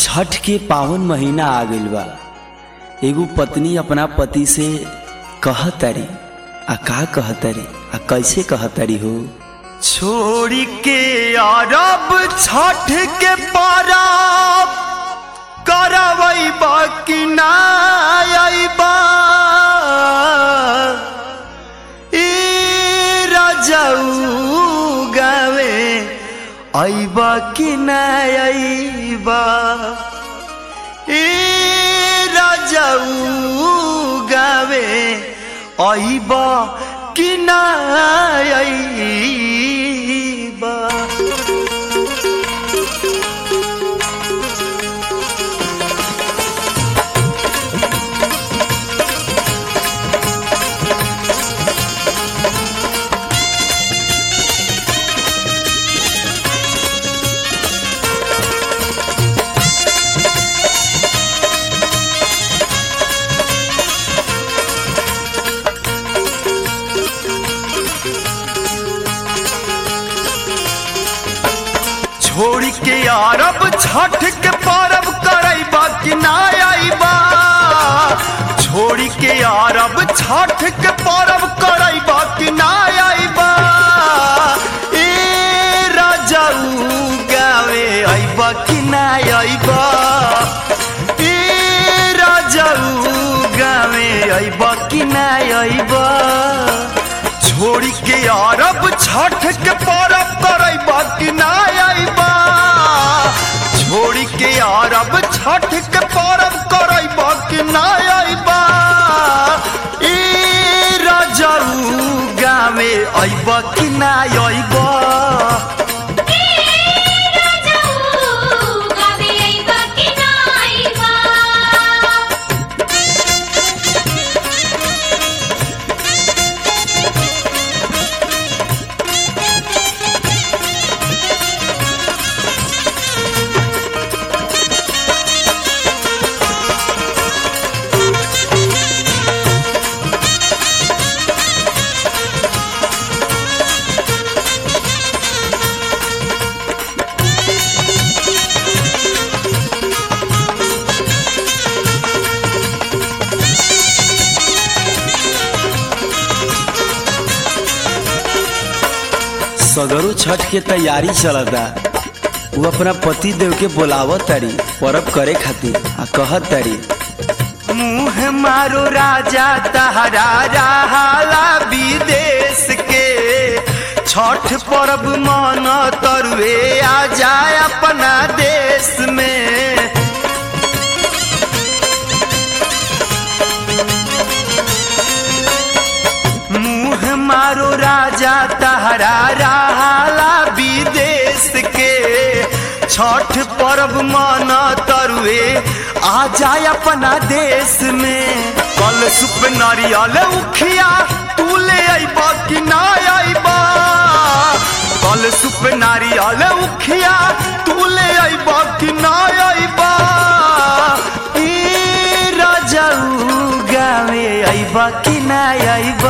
छठ के पावन महीना आ गइल बा एगो पत्नी अपना पति से कहतरी आ का कहतरी आ कैसे कहतरी हो छोड़ी के अरब छठ के परब करवैबा कि ना अइबा ई रजऊ गावे अइबा कि ना अइबा ई रजऊ गावे अइबा कि ना अइबा छोड़ी के अरब छठ के परब करैबा कि ना अइबा छोड़ी के अरब छठ के परब करैबा कि ना अइबा ए राजाऊ गावे अइबा कि ना अइबा ए राजाऊ गावे अइबा कि ना अइबा छोड़ी के अरब छठ के परब करैबा कि ना अइबा छोड़ी के अरब छठ के परब करैबा कि ना अइबा ई राजाऊ गावे अइबा कि ना अइबा सगरो छठ के तैयारी चलता वो अपना पति देव के बोलावत तारी परब करे खातिर आ कहत तारी मुँह मारो राजा तहरा रहाला विदेश के छठ पर्व मन तरुए आ जाए अपना देश में मुँह मारो राजा तहरा रहाला विदेश के छठ पर्व मन तरुए आ जाए अपना देश में कल सुप नारियल उखिया तू ले अइबा कि ना अइबा कल सुप नारियल उखिया तू ले अइबा कि ना अइबा ई राजाऊ गावे अइबा कि ना अइबा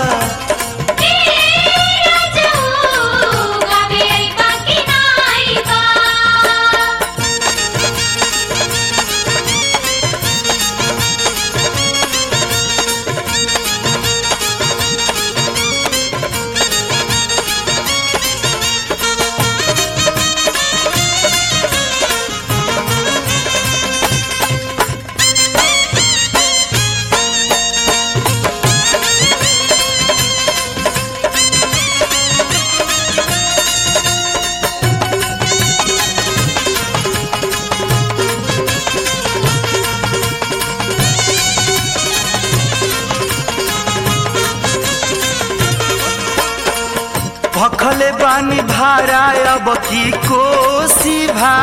भखले बानी भारा अब की कोसी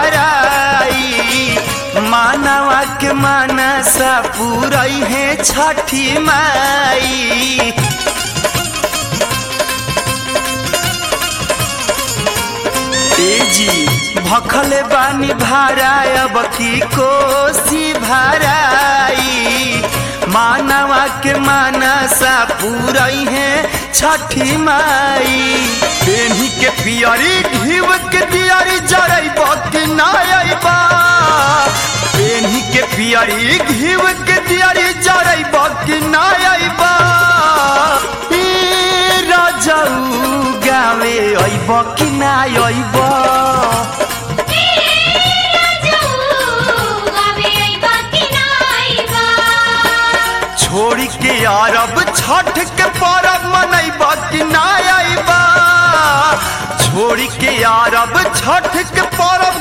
भाराई मानवा के मानसा पूरई है छठी माई ए जी भखले बानी भारा अब की कोसी भाराई मानवा के मानसा पूरई है छठी माई पेन्ही के पियरी घीव के दियरी जरैब कि ना अइबा दियारी घीव के दियारी जरैब कि ना अइब ए राजाऊ गावे अइब कि ना अइब छोड़ के अरब छठ के परब मनैब कि ना अइब छोड़ के अरब छठ के परब